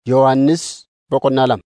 Yohannis boqonnaa lama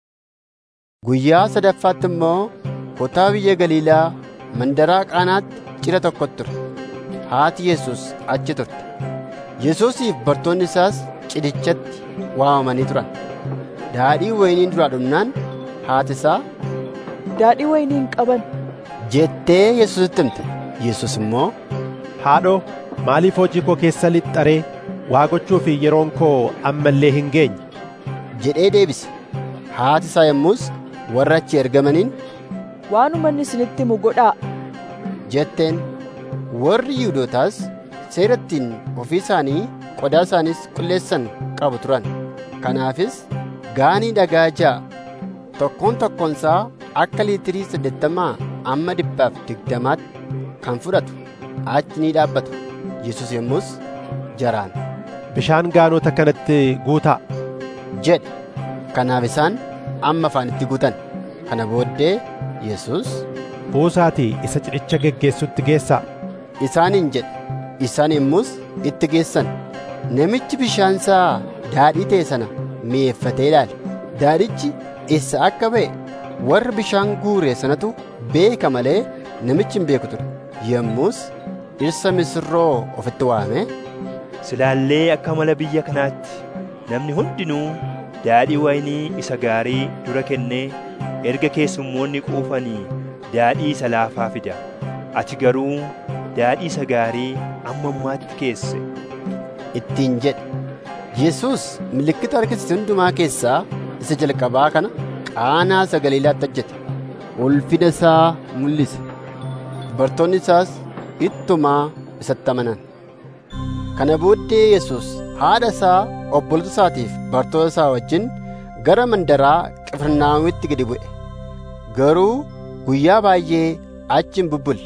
Guyyaa sadaffaatti immoo kutaa biyya Galiilaa mandaraa Qaanaatti cidha tokkotu ture. Haati Yesuus achi turte. Yesuusiif bartoonni isaas cidhichatti waamamanii turan. Daadhii wayiniin duraa dhumnaan haati isaa Daadhii wayinii hin qaban. jettee Yesuusitti himte. Yesuus immoo Haadhoo maaliif hojii koo keessa lixxaree waa gochuu fi yeroon koo amma illee hin geenye jedhee deebise. Haati isaa yommus warra achi ergamaniin Waanuma inni isinitti himu godhaa. jetteen warri Yihuudootaas seera ittiin ofii isaanii qodaa isaaniis qulleessan qabu turan. Kanaafis gaanii dhagaa ja'a tokkoon tokkoon isaa akka liitirii saddeettamaa amma dhibbaaf digdamaatti kan fudhatu achi ni dhaabbatu. Yesus yommus jaraan bishaan gaanota kanatti guutaa jedhe. Kanaaf isaan amma afaanitti guutan. Kana booddee Yesus buusaatii isa cidhicha geggeessutti geessaa isaaniin jedhe. Isaan yommus itti geessan. Namichi bishaan isaa daadhii ta'e sana mi'eeffatee ilaale. Daadhichi eessa akka ba'e warra bishaan guure sanatu beeka malee namichi hin beeku ture. Yommus dhirsa misirroo ofitti waamee Silaallee akka mala biyya kanaatti namni hundinuu daadhii wayinii isa gaarii dura kennee erga keessummoonni quufanii daadhii isa laafaa fida. Ati garuu daadhii isa gaarii amma ammaatti keesse. ittiin jedhe. Yesus milikkita argisiise hundumaa keessaa isa jalqabaa kana qaanaa isa Galiilaatti hojjete. Ulfina isaa mul'ise. Bartoonni isaas ittumaa isatti amanan. Kana booddee Yesus haadha isaa obboloota isaatiif bartoota isaa wajjin gara mandaraa Qifirnaahomitti gadi bu'e. Garuu guyyaa baay'ee achi hin bubbulle.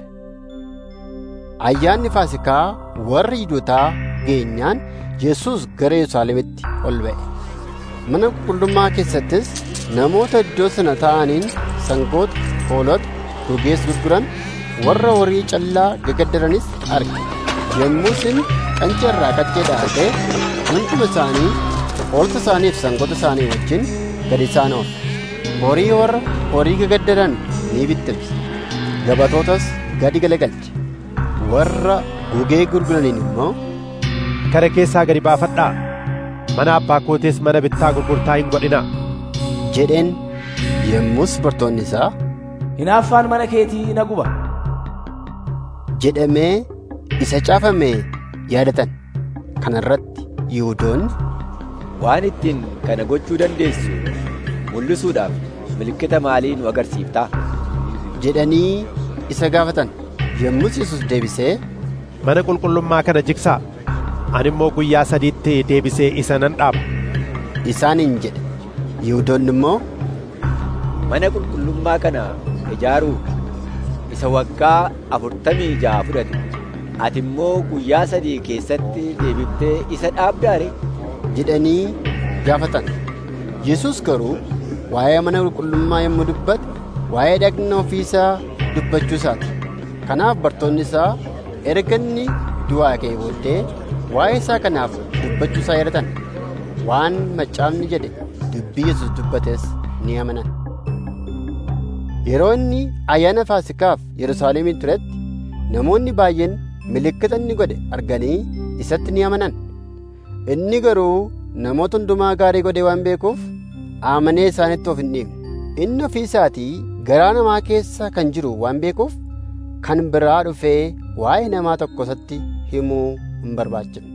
Ayyaanni Faasikaa warra Yihuudootaa geenyaan Yesuus gara Yerusaalemitti ol ba'e. Mana qulqullummaa keessattis namoota iddoo sana taa'aniin sangoota, hoolota, gogees gurguran warra horii callaa gagaddaranis arge. Yommus inni qancee irraa qaccee dhaabee hunduma isaanii hoolota isaaniif sangoota isaanii wajjin gadi isaan oole. Horii warra horii gagaddaran ni bittimse. Gabatootas gadi galagalche. Warra gugee gurguraniin immoo kara keessaa gadi baafadhaa mana abbaa kootees mana bittaa gurgurtaa hin godhinaa jedheen yommus bartoonni isaa Hinaaffaan mana keetii na guba. jedhamee isa caafame yaadatan. Kana irratti Yihuudoonni Waan ittiin kana gochuu dandeessu mul'isuudhaaf milikkita maalii nu agarsiiftaa? jedhanii isa gaafatan. Yommus Yesus deebisee mana qulqullummaa kana jigsaa ani immoo guyyaa sadiitti deebisee isa nan dhaaba isaaniin jedhe. Yihuudoonni immoo Mana qulqullummaa kana ijaaruu isa waggaa afurtamii ja'a fudhate. Ati immoo guyyaa sadii keessatti deebiftee isa dhaabdaare? jedhanii gaafatan. Yesus garuu waa'ee mana qulqullummaa yommuu dubbate waa'ee dhagna ofiisaa dubbachuu isaati. Kanaaf bartoonni isaa erga inni du'aa ka'ee booddee waa'ee isaa kanaaf dubbachuu isaa yaadatan. Waan macaafni jedhe dubbii Yesus dubbates ni amanan. Yeroo inni ayyaana Faasikaaf Yerusaalemiin turetti namoonni baay'een milikkita inni godhe arganii isatti ni amanan. Inni garuu namoota hundumaa gaarii godhee waan beekuuf amanee isaanitti of hin dhiibne. Inni ofii isaatii garaa namaa keessa kan jiru waan beekuuf kan biraa dhufee waa'ee namaa tokko isatti himuu hin barbaachifne.